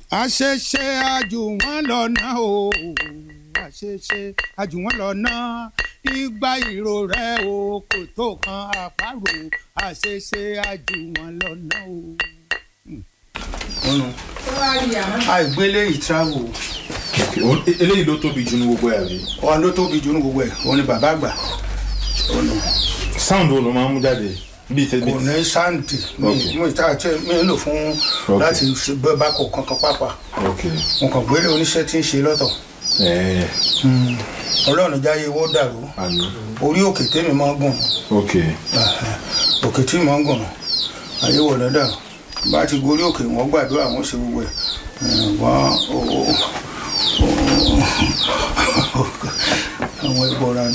àṣeṣe àjùwọ̀n lọ́nà o àṣeṣe àjùwọ̀n lọ́nà ìgbà ìró rẹ̀ o kò tó kan àparò àṣeṣe àjùwọ̀n lọ́nà o. ọ̀nà àìgbélé ìtravel Okay, o- e- eléyìí ló tóbi jù ní gbogbo ẹ̀ àbí. ọ̀hún ló tóbi jù ní gbogbo ẹ̀ òun ni bàbá àgbà ọ̀nà sound wo ló máa ń mú jáde bíi tẹ kò ní sáǹdì Okay. mi ìta àti mi ń lò fún Okay. láti ṣe bẹ́ẹ̀ bá kò kankan pápá ok mo kàn gbélé oníṣẹ́ tí ń ṣe lọ́tọ̀ ẹ̀ẹ́ ọlọ́run jáyé owó dàrú àmì orí òkè tèmi máa ń gùn ok òkè tí máa ń gùn ayé wọ̀ lọ́dà bá ti gorí òkè wọ́n gbàdúrà wọ́n ṣe gbogbo ẹ̀ wọ́n àwọn ìbọ̀ra ni